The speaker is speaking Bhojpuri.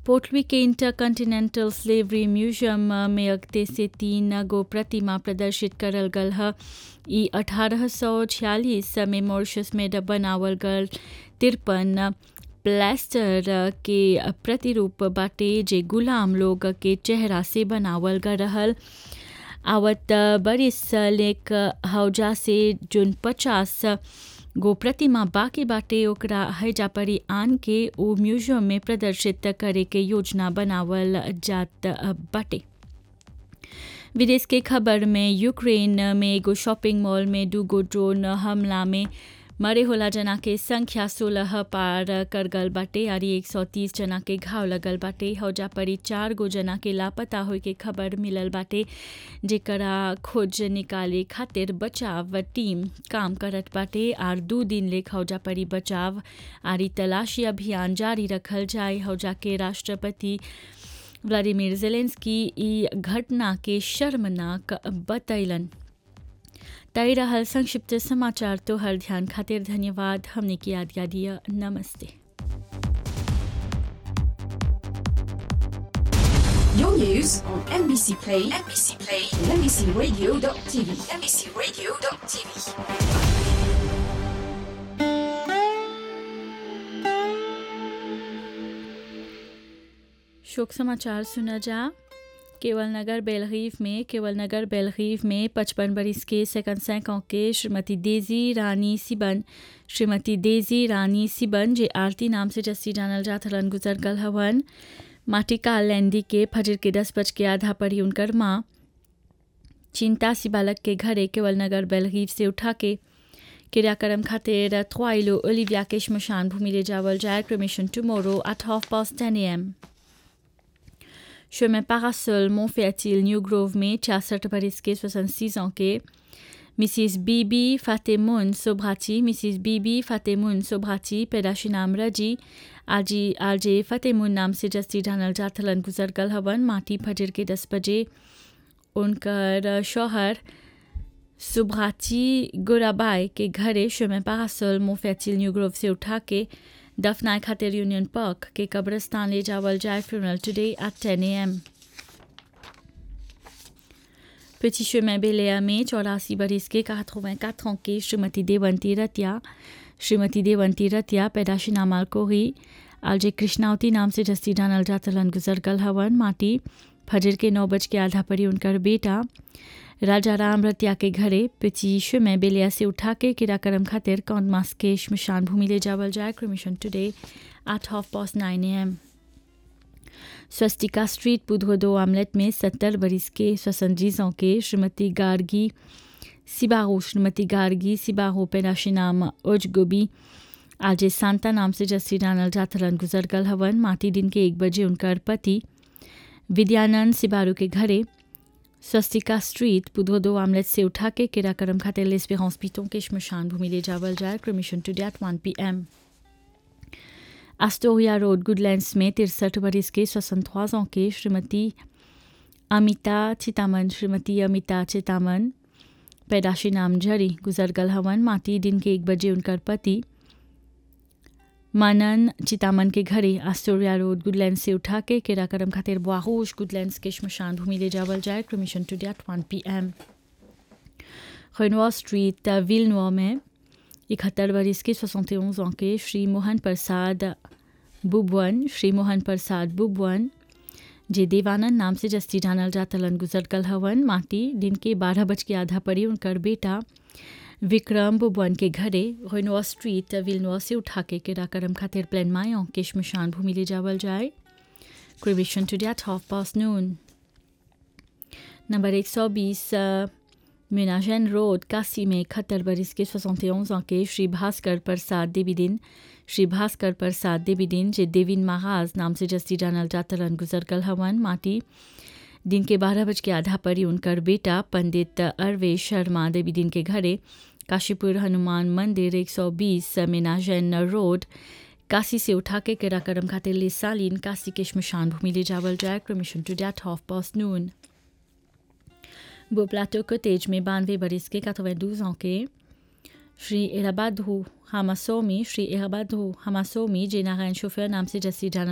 पोटली के इंटरकंटिनेंटल स्लेवरी म्यूजियम में अगते से तीन गो प्रतिमा प्रदर्शित करल गल ह ई अठारह सौ छियालीस में मॉरिशस में बनावल गल तिरपन प्लास्टर के प्रतिरूप बाटे जे गुलाम लोग के चेहरा से बनावल गल रहल आवत बरिस लेक हौजा से जोन पचास गो प्रतिमा बाकी बाटे ओकरा हैजा परी आन के ओ म्यूजियम में प्रदर्शित करे के योजना बनावल जात बाटे विदेश के खबर में यूक्रेन में एगो शॉपिंग मॉल में दूगो ड्रोन हमला में मरे होला जना के संख्या सोलह पार कर गल बाटे और एक सौ तीस जना के घाव लगल बाटे हौजा परी चार गो जना के लापता होए के खबर मिलल बाटे जेकरा खोज निकाले खातिर बचाव टीम काम करत बाटे और दू दिन ले हौजा परी बचाव आरी तलाशी अभियान जारी रखल जाए हौजा के राष्ट्रपति व्लादिमीर जेलेंस्की ई घटना के शर्मनाक बतैलन तय रहल संक्षिप्त समाचार तो हर ध्यान खातिर धन्यवाद हमने की याद याद दिया नमस्ते Your news on NBC Play, NBC Play, and NBCRadio.tv, NBCRadio.tv. शोक समाचार सुना जा केवल नगर बेलगीफ में केवल नगर बेलगीफ में पचपन बरिस के सेकंड सैकों के श्रीमती डेजी रानी सिबन श्रीमती डेजी रानी सिबन जे आरती नाम से जस्सी जानल जात हलन गुजर गल हवन माटी का लैंडी के फजर के दस बज के आधा पड़ी उनकर माँ चिंता सी बालक के घरे केवल नगर बेलगीफ से उठा के क्रियाक्रम खातिर थ्वाइलो ओलिविया के श्मशान भूमि ले जावल जाए cremation tomorrow at half past ten M chemin Parasol, Montfertil, New Grove में छियासठ बरिस के सोसन ans के मिसिस बीबी फातेमुन सोभ्राची मिसिस बीबी फातेमुन सोभ्राची पैदाशी नाम रजी आजी आरजे फतेमुन नाम से जस्ती जानल जाथलन गुजर गल हवन माटी फजर के दस बजे उनकर शोहर सुभ्राची गोराबाई के घरे शेमें पारासोल मोफेचिल न्यू ग्रोव से उठा के दफनाए खातिर यूनियन पार्क के कब्रस्तान ले जावल जाए फ्यूनल टुडे एट टेन ए एम petit chemin बेलिया में चौरासी बरिस के quatre ans के श्रीमती देवंती रतिया श्रीमती देवंती रतिया पैदाशी नामाल कोही आलजे कृष्णावती नाम से जस्ती जानल जातलन गुजर गल हवन माटी फजर के नौ बज के आधा परी उनकर बेटा राजा राम रतिया के घरे पिची में बेलिया से उठा के किराकरम खातिर कौन मास के शमशान भूमि ले जावल जाए cremation today at half past nine A M Swastika street बुधो आमलेट में सत्तर बरिस के स्वसंजीजों के श्रीमती गार्गी सिबाहो श्रीमती गार्गी सिबाहो पैदाशी नाम उज गोबी आज सांता नाम से जस्सी डानल जाथलन गुजर गल हवन माटी दिन के एक बजे उनकर पति विद्यानंद सिबारू के घरे स्वस्तिका स्ट्रीट बुधो दो आमलेट से उठा के किराकरम खातिर लेस्पे हॉस्पिटों के शमशान भूमि ले जावल जाए cremation today one P M Astoria road Goodlands में तिरसठ बरिस के स्वसंतवाजों के श्रीमती अमिता चितामन श्रीमती अमिता चितामन पैदाशी नाम जरी गुजर गल हवन माटी दिन के एक बजे उनकर पति मानन चितामन के घरे एस्टोरिया रोड गुडलैंड से उठा के किराकरम खातिर बुआहोश गुडलैंड्स के शमशान भूमि ले जावल जाए cremation today one P M रेनवा स्ट्रीट विलनुआ में इकहत्तर बरिस के सोसंते ans के श्री मोहन प्रसाद बुबवन श्री मोहन प्रसाद बुबवन जे देवानंद नाम से जस्ती जानल जातलन गुजर कल हवन माटी दिन के बारह बज के आधा पड़ी उनकर बेटा विक्रम बुबवन के घरे रेनवा स्ट्रीट विलनुआ से उठा के किराकरम खातिर प्लान मायों के शमशान भूमि ले जावल जाए cremation today half past noon number एक सौ बीस मेनाजन रोड काशी में इकहत्तर बरिस के सोसंते ans के श्री भास्कर प्रसाद देवी दिन श्री भास्कर प्रसाद देवी दिन जे देविन महाज नाम से जस्ती जानल जातलन गुजर कल हवन माटी दिन के बारह बज के आधा परी उनकर बेटा पंडित अरवे शर्मा देवी दिन के घरे काशीपुर हनुमान मंदिर 120 मेनाजन रोड काशी से उठा के किराकरम खातिर ले सालीन काशी के शमशान भूमि ले जावल जाए cremation today half past noon बोप्लाटो कोटेज में बानवे बरिस के 92 ans के श्री इराबादू हामासोमी श्री इराबादू हामासोमी जे नारायण शोफर नाम से जस्सी जाना